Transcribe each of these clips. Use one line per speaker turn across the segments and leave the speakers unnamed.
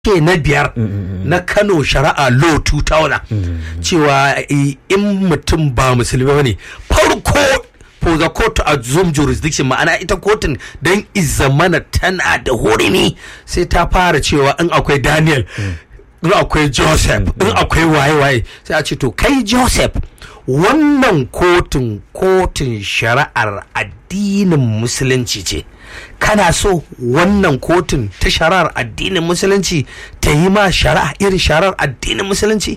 ke na biyar na kano shari'a law 2000 cewa in mutum ba musulmi ba ne farko for the court to assume jurisdiction ma'ana ita kotun don izamana tana da hurumi sai ta fara cewa in akwai daniel in akwai joseph in akwai waye-waye sai a ce to kai joseph wannan kotun kotun shari'ar addinin musulunci ce kana so wannan kotun ta shari'ar addinin musulunci ta yi ma shari'a irin shari'ar addinin musulunci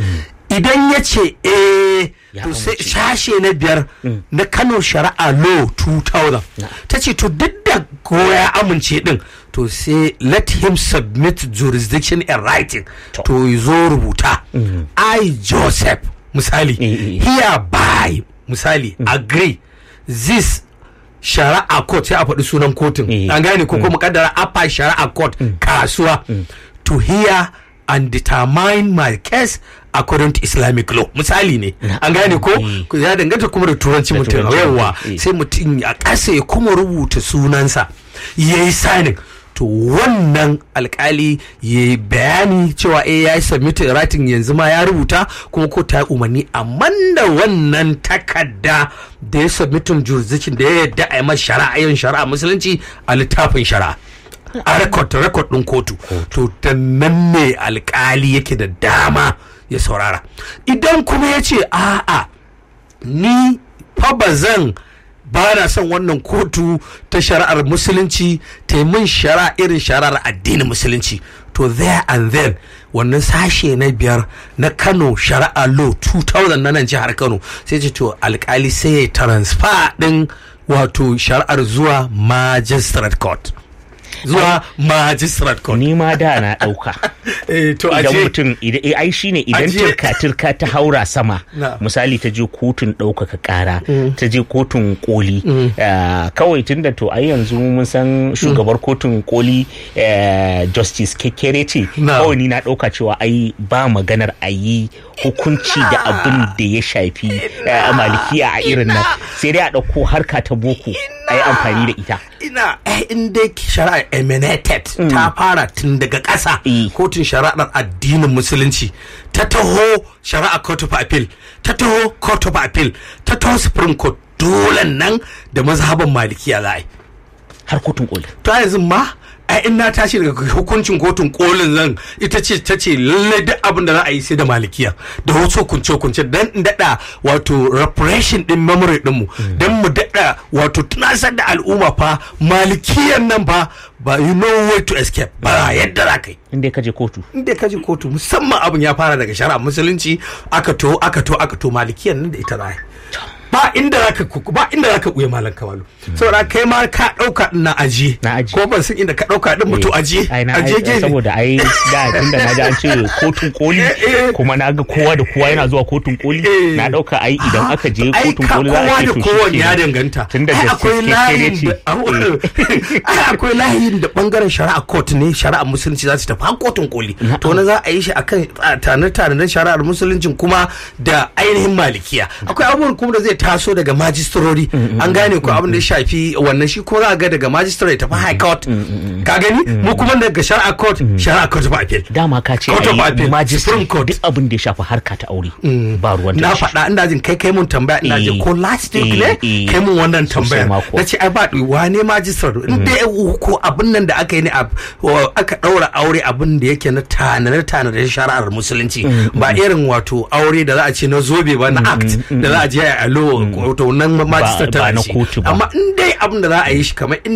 idan ya ce eh to sai sashe na biyar na kano shari'a law 2000 ta ce to duk da ko ya amince din to sai let him submit jurisdiction in writing to zo rubuta i joseph misali hereby misali agree this shari'a court sai a faɗi sunan kotun an gane ko kuma kaddara apa shari'a court kasuwa to hear and determine my case according to islamic law misali ne an gane ko ya danganta kuma da turanci mutum yawa sai mutum a ƙasa ya kuma rubuta sunansa ya yi signing to wannan alkali ya bayani cewa eh ya yi submitted writing yanzu ma ya rubuta kuma ko ta yi umarni amma da wannan takarda da ya submitin jurisdiction da ya yadda a yi masa shari'a yin shari'a musulunci a littafin shari'a a rekod rekod ɗin kotu to da nan ne alkali yake da dama ya saurara idan kuma ya ce a'a ni fa ba zan ba na son wannan kotu ta shari'ar musulunci ta yi min shari'a irin shari'ar addinin musulunci to there and then wannan sashe na biyar na kano shari'a law 2000 na nan jihar kano sai ce to alkali sai ya transfer din wato shari'ar zuwa magistrate court zuwa magistrate court
ni ma da na dauka
to
idan mutum ai shine idan turka turka ta haura sama misali ta je kotun ɗaukaka ƙara ta je kotun koli kawai tunda to ai yanzu mun san shugabar kotun koli justice kekere ce kawai ni na ɗauka cewa ai ba maganar a yi hukunci da abin da ya shafi malikiya a irin nan sai dai a ɗauko harka ta boko a yi amfani da ita
ina in dai shari'a emanated ta fara tun daga ƙasa kotun shari'ar addinin musulunci ta taho shari'a court of appeal ta taho court of appeal ta taho supreme court dole nan da mazhaban malikiya za a yi
har kotun koli
to yanzu ma ai in na tashi daga hukuncin kotun kolin zan ita ce ta ce lalle duk abin da za a yi sai da malikiya da wasu hukunce hukunce dan in dada wato repression din memory din mu dan mu dada wato tunasar da al'umma fa malikiyan nan fa ba you know way to escape ba yadda za ka yi
inda ka je kotu
inda ka je kotu musamman abin ya fara daga shari'a musulunci aka to aka to aka to malikiyan nan da ita za a yi ba inda zaka ba inda zaka buye malam kamalu saboda kai ma ka dauka na aje ko ban san inda ka dauka din mutu aje
aje gefe saboda ai da tunda na ji an ce kotun koli kuma na ga kowa da kowa yana zuwa kotun koli na dauka ai idan aka je kotun koli za a ce to
kowa ya danganta
tunda
akwai layin akwai layin da bangaren shari'a court ne shari'a musulunci za su tafi kotun koli to na za a yi shi akan tane-tane na shari'ar musuluncin kuma da ainihin malikiya akwai abubuwan kuma da zai taso daga majistarori an gane ko abin da ya shafi wannan shi ko za ga daga magistrate tafi high court ka gani mu kuma daga shari'a court shari'a court of appeal
dama ka ce ai magistrate duk abin da ya shafi harka ta aure ba ruwan
na faɗa ina jin kai kai mun tambaya ina jin ko last week ne kai mun wannan tambayar na ce ai ba wane magistrate in da ko abin nan da aka yi ne aka ɗaura aure abin da yake na tanadar tanadar shari'ar musulunci ba irin wato aure da za a ce na zobe ba na act da za a je a lo wato nan magistrate ta
na kotu ba
amma in dai abin da za a yi shi kamar